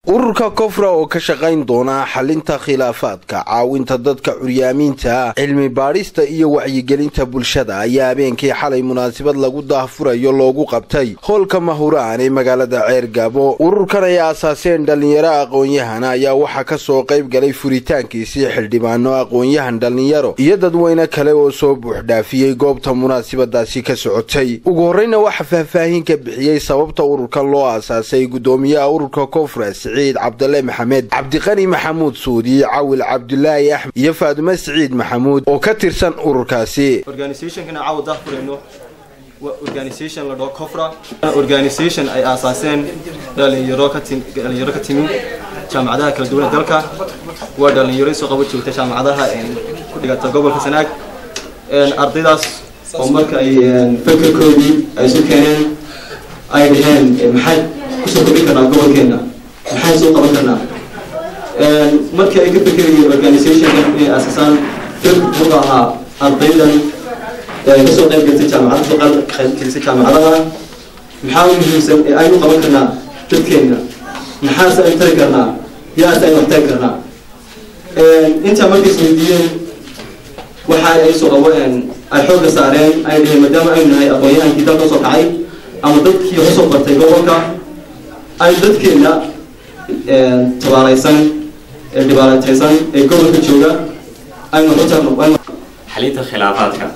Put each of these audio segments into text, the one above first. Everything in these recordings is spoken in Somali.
ururka kofra oo ka shaqayn doona xalinta khilaafaadka caawinta dadka curyaamiinta cilmi baadhista iyo wacyigelinta bulshada ayaa habeenkii xalay munaasabad lagu daahfurayo loogu qabtay hoolka mahuraan ee magaalada ceergabo ururkan ay aasaaseen dhallinyaro aqoon-yahana ayaa waxaa kasoo qayb galay furitaankiisii xildhibaano aqoon-yahan dhallinyaro iyo dadweyne kale oo soo buuxdhaafiyey goobta munaasabadaasi ka socotay ugu horreyna waxaa faahfaahin ka bixiyey sababta ururkan loo aasaasay gudoomiyaha ururka kofra siciid cabdale maxamed cabdiqani maxamuud suudi cawil cabdulaahi axmed iyo faadume siciid maxamuud oo ka tirsan ururkaasi organisationkana caawa daahfurayno waa organisation la dhaho cofra organisation ay aasaaseen dhalinyaro ka tim dhalinyaro ka timi jaamacadaha kala duwan ee dalka waa dhalinyaro soo qabo joogta jaamacadaha ku dhigata gobolka sanaag ardaydaas oo marka ay fekerkoodii ay isu keeneen ay dhaheen maxay kusoo kordhin karnaa gobolkeena maxay soo qaban karnaa markii ay ka fekerayeen organisationka inay aasasaan fir wuxuu ahaa ardaydan kasoo qayb galtay jaamacada soo qayb gelisay jaamacadaha maxaa u muhiimsan ee aynu qaban karnaa dadkeena maxaase aynu tari karnaa yaase aynu waxtari karnaa intaa markay isweydiiyeen waxa ay soo qabo ay xoogga saareen ay dhaheen maadaama aynu nahay aqoon-yahankii dalka soo kacay ama dadkii kasoo bartay gobolka ay dadkeena tabaalaysan ee dhibaalataysan ee gobolka jooga aynu xutarno xalinta khilaafaadka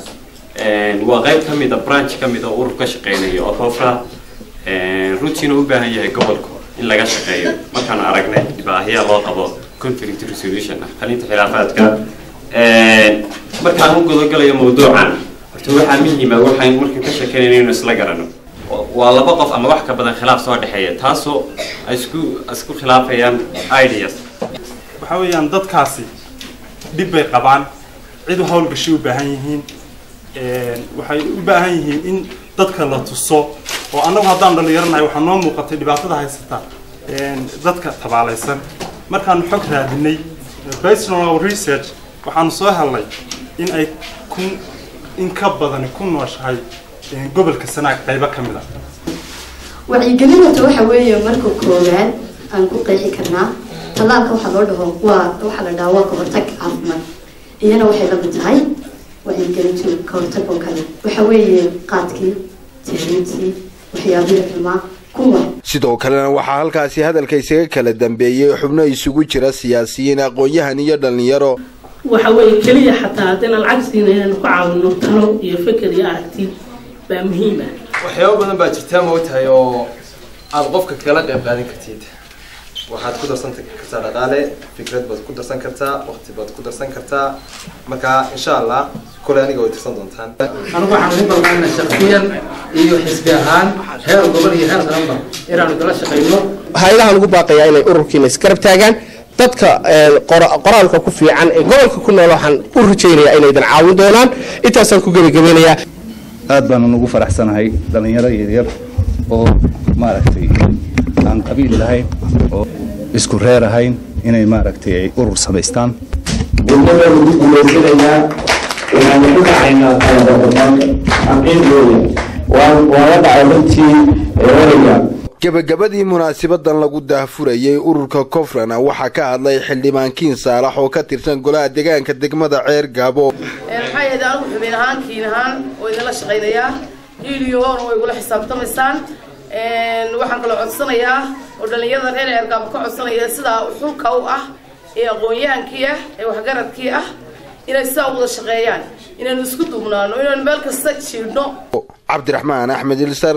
waa qayb ka mid a branch ka mid a urur ka shaqeynayo oo kofra runtiina u baahan yahay gobolku in laga shaqeeyo markaan aragnay baahiya loo qabo conflict resolution ah xalinta khilaafaadka markaan u gudagalayo mawduucan horta waxaa muhiima waxaan markaan ka sheekeynayna inuu isla garano waa laba qof ama wax ka badan khilaaf soo dhexeeya taasoo ay isku isku khilaafayaan ideas waxaa weeyaan dadkaasi dhib bay qabaan cid hawlgashi u baahan yihiin waxay u baahan yihiin in dadka la tuso oo annagu haddaan dhallinyaranahay waxaa noo muuqatay dhibaatada haysata dadka tabaalaysan markaanu xog raadinay personal research waxaanu soo helnay in ay kun in ka badani ku nooshahay gobolka sanaag qaybo ka mid a wacyigelinata waxa weeye marka koowaad aan ku qeexi karnaa tallaalka waxaa loo dhaho waa waxaa la dhahaa waa kahortag caafimaad iyana waxay la mid tahay wacyigelintu kahortag oo kale waxa weeye qaadkii tahriibtii waxyaabihii xumaa kuwa sidoo kalena waxaa halkaasi hadalka isaga kala dambeeyey xubno isugu jira siyaasiyiin aqoon-yahan iyo dhallinyaro waxa weeye keliya xataa haddayna lacag siina inaynu ku caawino talo iyo feker iyo aragti baa muhiim ah waxyaabo badan baa jirtaa ma ogtahay oo aada qofka kala qayb qaadan kartid waxaad ku darsan kartaa dhaqaale fikrad baad ku darsan kartaa waqti baad ku darsan kartaa marka insha allah kole aniga way tirsan doontaan anigu waxaan idin balqaana shaksiyan iyo xisbi ahaan heer gobol iyo heer qaranba inaanu kala shaqayno hay-adaha lagu baaqayaa inay ururkiina isgarab taagaan dadka qoraalka ku fiican ee gobolka ku nool waxaan u rajaynayaa inaydan caawin doonaan intaasaan ku gebagabeynayaa aad baanan ugu faraxsanahay dhallinyaro yaryar oo maaragtay aan qabiil lahayn oo isku reer ahayn inay maaragtay ay urur samaystaan gudnada lagu guulaysanayaa waxaanu ku dhacaynaa taladadamaan xaqiiq weeye waa la dhacay runtii ereyga gebagabadii munaasabadan lagu daahfurayay ururka kofrana waxaa ka hadlay xildhibaan kiin saalax oo ka tirsan golaha deegaanka degmada ceer gaabo maxaa yeede anigu xubin ahaan kiin ahaan oo idinla shaqaynayaa iiliyoona way igula xisaabtamaysaan waxaan kaloo codsanayaa oo dhallinyarada reer ceergaabo ka codsanaya sidaa xulka u ah ee aqoon-yahankii ah ee waxgaradkii ah inay sidaa u wada shaqeeyaan inaynu isku duubnaano inaynu meel kasta jiidhno cabdiraxmaan axmed ilsar